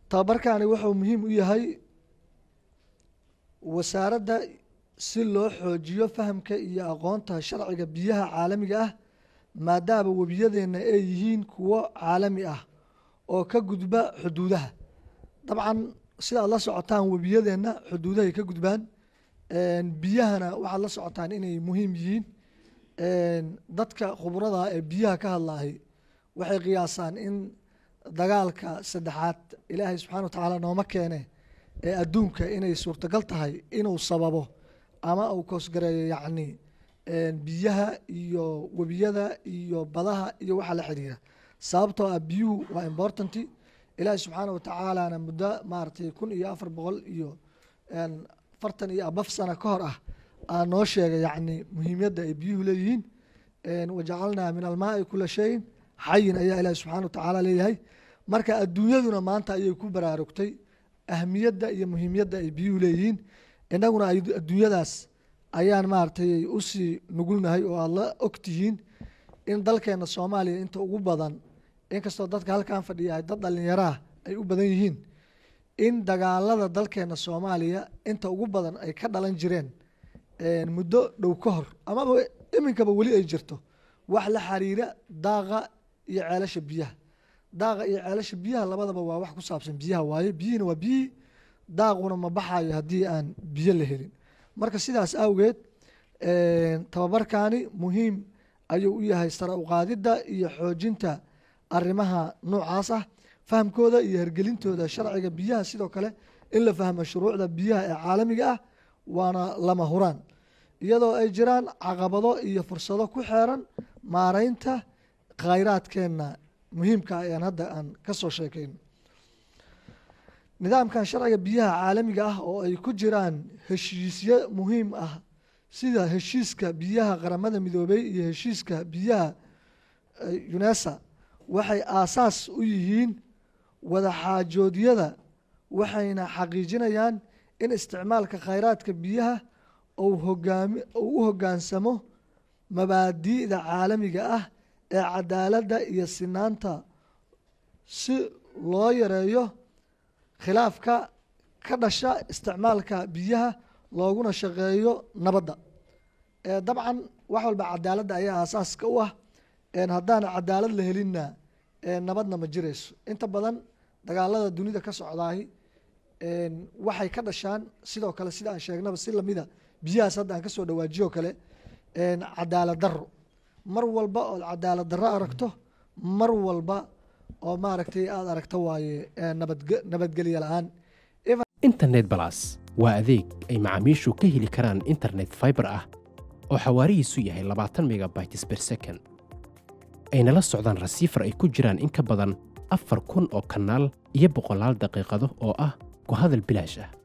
tababarkani wuxuu muhiim u yahay wasaaradda si loo xoojiyo fahamka iyo aqoonta sharciga biyaha caalamiga ah maadaama webiyadeenna ay yihiin kuwo caalami ah oo ka gudba xuduudaha dabcan sida aad la socotaan webiyadeenna xuduudahay ka gudbaan biyahana waxaad la socotaan inay muhiim yihiin dadka khubrada ee biyaha ka hadlaahay waxay qiyaasaan in dagaalka saddexaad ilaahay subxana wa tacaala nooma keene ee adduunka inay suurtagal tahay inuu sababo ama uu koosgareeyo yacni biyaha iyo webiyada iyo badaha iyo waxa la xiriira sababtoo ah biyuhu waa importanty ilaahay subxaana wa tacaalana muddo maaragtay kun iyo afar boqol iyo fartan iyo abaf sana ka hor ah aa noo sheegay yacni muhiimyadda ay biyuhu leeyihiin wajacalnaa min almaai kula shayin xayin ayaa ilaahi subxana wa tacaala leeyahay marka adduunyaduna maanta ayay ku baraarugtay ahmiyadda iyo muhiimyadda ay biyuhu leeyihiin innaguna adduunyadaas ayaan maaragtay usii nugulnahay oo aada la ogtihiin in dalkeena soomaaliya inta ugu badan inkastoo dadka halkan fadhiyahay dad dhallinyaraah ay u badan yihiin in dagaalada dalkeena soomaaliya inta ugu badan ay ka dhalan jireen muddo dhow ka hor amaba iminkaba weli ay jirto wax la xiriira daaqa iyo ceelasha biyaha daaqa iyo ceelasha biyaha labadaba waa wax ku saabsan biyaha waaye biyihina waa biyihii daaquna ma baxayo haddii aan biyo la helin marka sidaas awgeed tababarkani muhiim ayuu u yahay sare uqaadidda iyo xoojinta arrimaha noocaas ah fahamkooda iyo hergelintooda sharciga biyaha sidoo kale in la fahmo shuruucda biyaha ee caalamiga ah waana lama huraan iyadoo ay jiraan caqabado iyo fursado ku xeeran maareynta khayraadkeenna muhiimka ah ean hadda aan ka soo sheekayno nidaamkan sharciga biyaha caalamiga ah oo ay ku jiraan heshiisyo muhiim ah sida heshiiska biyaha qaramada midoobey iyo heshiiska biyaha unesa waxay aasaas u yihiin wadaxaajoodyada waxayna xaqiijinayaan in isticmaalka khayraadka biyaha uu hogaami uu u hoggaansamo mabaadi'da caalamiga ah ee cadaaladda iyo sinaanta si loo yareeyo khilaafka ka dhasha isticmaalka biyaha looguna shaqeeyo nabadda dabcan wax walba cadaaladda ayaa aasaaska u ah haddaan cadaalad la helinna nabadna ma jirayso inta badan dagaalada dunida ka socdaahi waxay ka dhashaan sidoo kale sida aan sheegnaba si lamida biyahaas hadda aan kasoo dhawaajiyo kale cadaalad daro mar walba ood cadaalad darro aragto mar walba oo maaragtay aada aragto waaye nabadgelyo la-aan internet balas waa adeeg ay macaamiishu ka heli karaan internet fiber ah oo xawaarihiisu yahay labaatan megabytes ber second ayna la socdaan rasiifar ay ku jiraan in ka badan afar kun oo kanaal iyo boqolaal daqiiqado oo ah ku hadal bilaash ah